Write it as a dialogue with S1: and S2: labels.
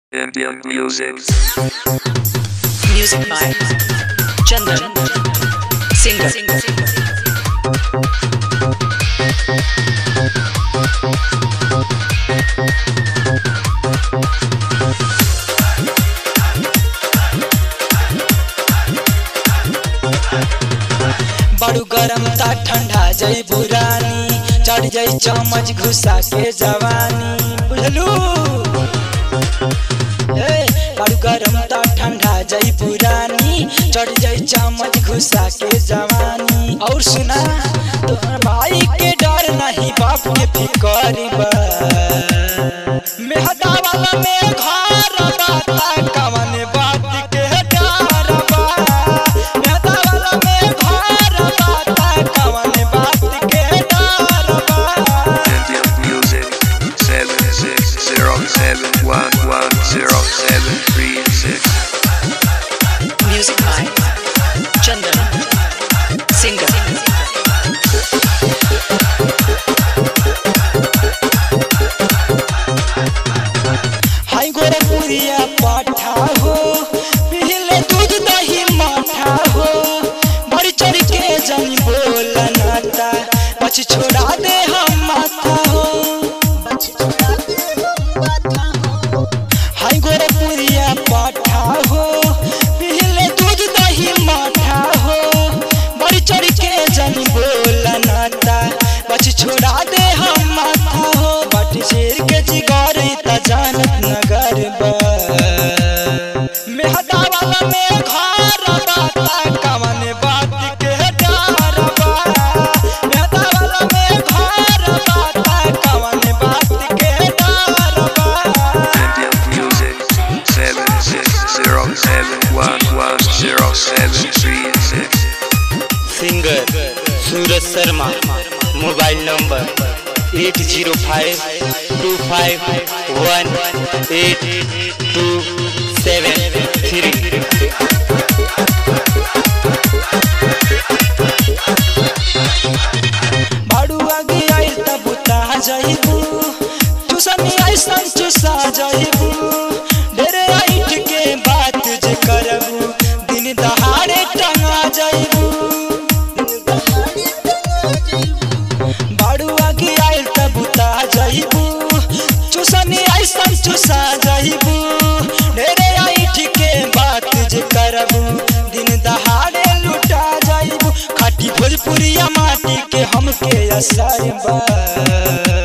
S1: Indian music.
S2: Music by Chandan. Singer.
S3: बड़ू गरम ता ठंडा जई बुरानी चढ़ जई चमच घुसा के जवानी बुझलू ए, बड़ू गरम ता ठंडा जई पुरानी चढ़ जई चमच घुसा के जवानी और सुना तोहर भाई के डर नहीं बाप के फिकर बा मेहदा वाला में घर बाता कवन बात के डर बा मेहदा वाला में घर बाता कवन बात के डर बा
S1: Indian music. Seven six zero seven one one zero seven three six.
S2: Music by Chandan. Singer.
S3: हाय गोरखपुरिया पाठा हो पीले दूध दही माठा हो बड़ी चढ़ के जनी बोल नाता पछ छोड़ा दे हम माथा हो हाय गोरखपुरिया पाठा हो पीले दूध दही माठा हो बड़ी चढ़ के जनी बोल नाता पछ छोड़ा दे हम माथा हो बट शेर के जिगर त जानत नगर बा मेहदा वाला में घर बाता कवन बात के डर बा मेहदा वाला में घर बाता कवन बात के डर बा
S1: Indian music. Seven six zero seven one one zero seven three six.
S4: Singer Suraj Sharma mobile number eight zero five two five one eight two seven three
S3: बाड़ू आगे आइल त बुता जाइबू चुसनी ऐसन चुसा जाइबू ढेरे आइठ के बात जे करबू दिन दहाड़े टंगा जाइबू बाड़ू आगे आइल त बुता जाइबू चुसनी ऐसन चुसा जाइबू ढेरे आइठ के बात जे करबू दिन दहाड़े लुटा जाइबू खाटी भोजपुरिया माटी के हमके असर बा